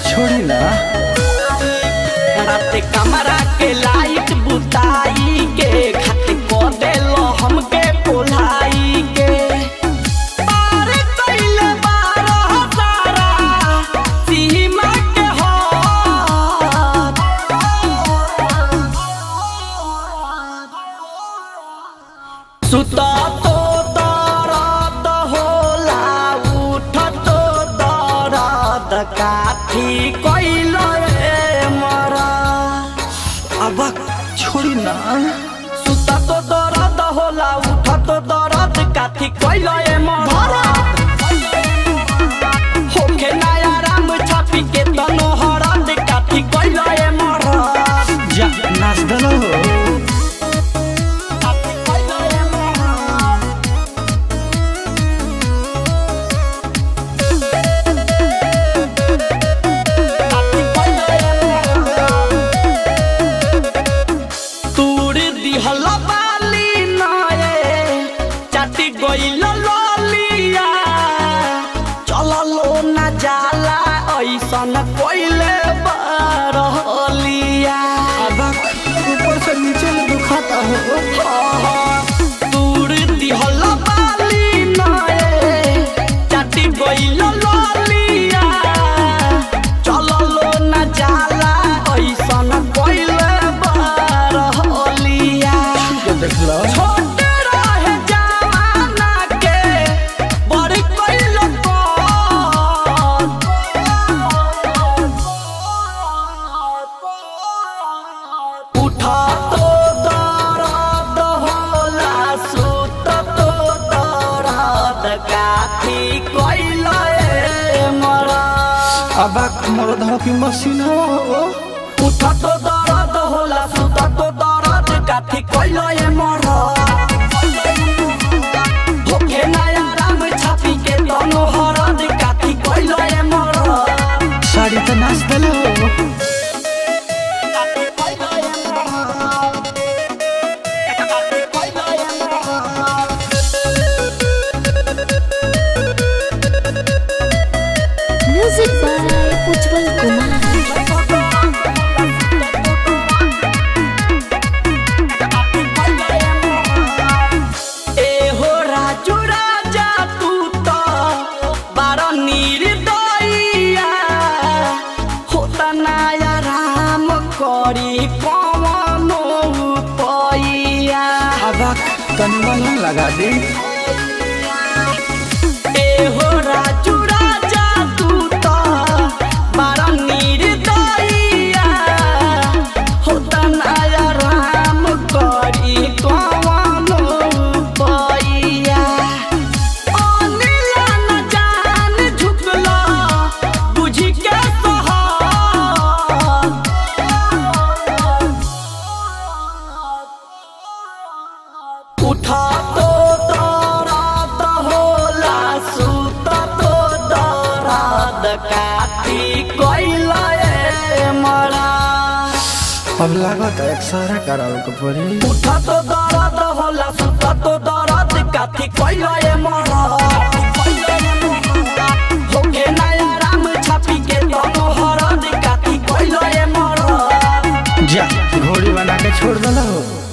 छोड़ी ना रात कमरा के लाइट बुताई के खाते को देलो हमके कोल्हाई के पार कइले बारह सारा सीमा के हाथ सुता तो दर्द होला उठ तो दर्द काठी कइलो रे मरा अब छोड़ी ना सुता तो दर्द होला उठ तो दर्द काठी कइलो रे मरा होखे नया राम छापी के तनो हरद काठी कइलो रे मरा जा नाच दलो काठी कइलो रे मरा तूर दिहल बाली नए चाटी गइल ललिया चललो ना जाला ऐसन कोइले बरहलिया अब ऊपर से नीचे में दुखाता हो तूर दिहल बाली नए चाटी गइल ललिया चललो ना जाला ऐसन कोइले बरहलिया के देख लो छोट रहे जमाना के बड़ी कइल उठा तो दर्द होला सुत तो दर्द काठी कइल मरा अब मरद हो की मशीन हो उठा तो दर्द होला सुता तो दर्द काठी कइलो ए मर होखे नया राम छापी के तनो हरद काठी कइलो ए मर साड़ी तो नाच दलो काठी कइलो ए मर काठी कइलो ए मर Music by Ujjwal Kumar. एहो राजू राजा तू तो बार निर्दयिया होता नया राम करी कवनो पैया अब तनी मन लगा दी एहो राजू राजा तू तो बार निर्दयिया होता नया राम करी कवनो पैया अनिला न जान झुकला बुझी के सहार उठा तो दर्द होला सुत तो दर्द काठी कइला ए मरा अब लागत एक सारा करावे के पड़ी उठा तो दर्द होला सुत तो दर्द काठी कइला ए मरा होके नया राम छापी के तनो हरद काठी कइला ए मरा जा घोड़ी बना के छोड़ दलो